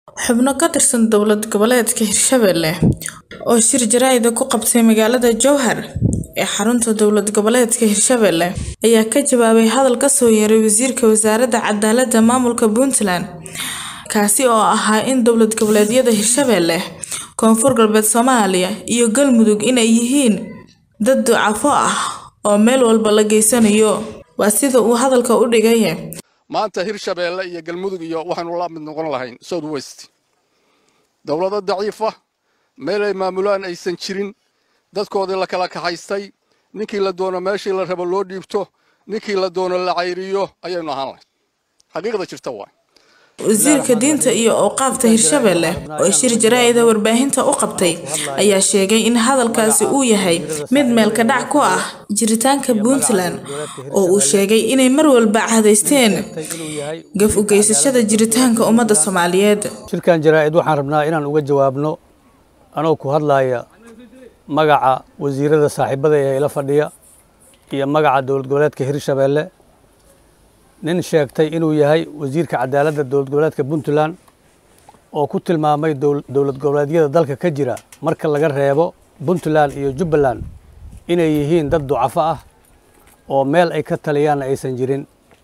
xubno ka tirsan dowlad goboleedka hirshabelle oo shir jaraa'ida ku qabtay magaalada jowhar ee xarunta dowlad goboleedka hirshabelle ayaa ka jawaabay hadal ka soo yeeray wasiirka wasaaradda cadaaladda maamulka puntland kaasi oo ahaa in dowlad goboleedyada hirshabelle koonfur galbeed soomaaliya iyo galmudug inay yihiin dad ducafo ah oo meel walba la geysanayo waa sida uu hadalka u dhigay maanta hirshabeelle iyo galmudug iyo waxaanu la mid noqon lahayn south west dowlado daciifa meel ay maamulaan aysan jirin dadkoodii la kala kaxaystay ninkii la doono meeshii la rabo loo dhiibto ninkii la doono la cayriyo ayaynu ahaan lahayn xaqiiqda jirta waay wasiirka diinta iyo awqaafta hirshabelle oo shir jaraa'ida warbaahinta u qabtay ayaa sheegay in hadalkaasi uu yahay mid meelka dhac ku ah jiritaanka puntland oo uu sheegay inay mar walba cadaysteen gaf u geysashada jiritaanka ummadda soomaaliyeed shirkan jaraa'id waxaan rabnaa inaan uga jawaabno anoo ku hadlaaya magaca wasiirada saaxiibada ee ila fadhiya iyo magaca dowlad goboleedka hirshabelle nin sheegtay inuu yahay wasiirka cadaaladda dowlad goboleedka puntland oo ku tilmaamay dowlad goboleedyada dalka ka jira marka laga reebo puntland iyo jubbaland inay yihiin dad ducafo ah oo meel ay ka taliyaanna aysan jirin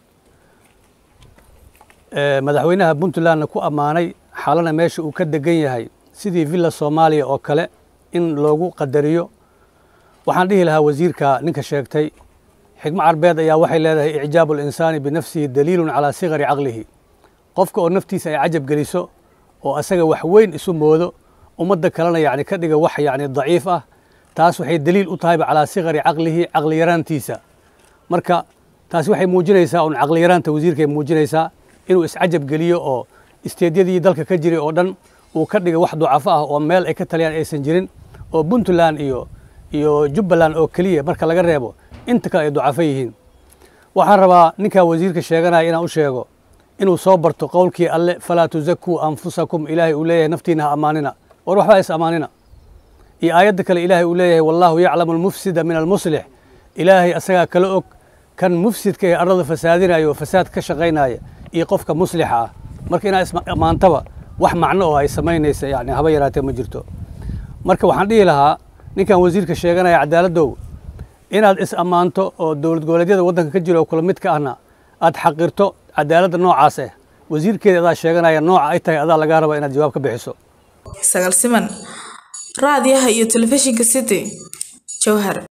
madaxweynaha puntlandna ku ammaanay xalana meesha uu ka degan yahay sidii villa soomaaliya oo kale in loogu qadariyo waxaan dhihi lahaa wasiirka ninka sheegtay xikmo carbeed ayaa waxay leedahay icjaabu alinsaani binafsihi daliilun calaa sigari caqlihi qofka oo naftiisa ay cajab geliso oo asaga wax weyn isu moodo ummadda kalena yacni ka dhiga wax yacni daciif ah taas waxay daliil u tahayba calaa sigari caqlihi caqli yaraantiisa marka taasi waxay muujinaysaa un caqli yaraanta wasiirkay muujinaysaa inuu iscajab geliyo oo isteedyadii dalka ka jiray oo dhan uu ka dhiga wax ducafo ah oo meel ay ka taliyaan aysan jirin oo puntland iyo iyo jubbaland oo keliya marka laga reebo inta kale ay ducafo yihiin waxaan rabaa ninkaa wasiirka sheeganaya inaan u sheego inuu soo barto qowlkii alle falaa tusakuu anfusakum ilaahay uu leeyahay naftiina ha ammaanina war waxba is ammaanina iyo aayadda kale ilaahay uu leeyahay wallaahu yaclamu almufsida min almuslix ilaahay asagaa kala og kan mufsidka ee arlada fasaadinaya oo fasaad ka shaqaynaya iyo qofka muslixa ah marka inaa is-ammaantaba wax macno oo ay samaynaysa yani haba yaraatee ma jirto marka waxaan dhihi lahaa ninkan wasiirka sheeganaya cadaaladdow inaad is ammaanto oo dowlad goboleedyada waddanka ka jira oo kula mid ka ahna aad xaqirto cadaaladda noocaas ah wasiirkeeda adaa sheeganaya nooca ay tahay adaa lagaa raba inaad jawaab ka bixiso sagaal siman raadiyaha iyo telefishinka city jowhar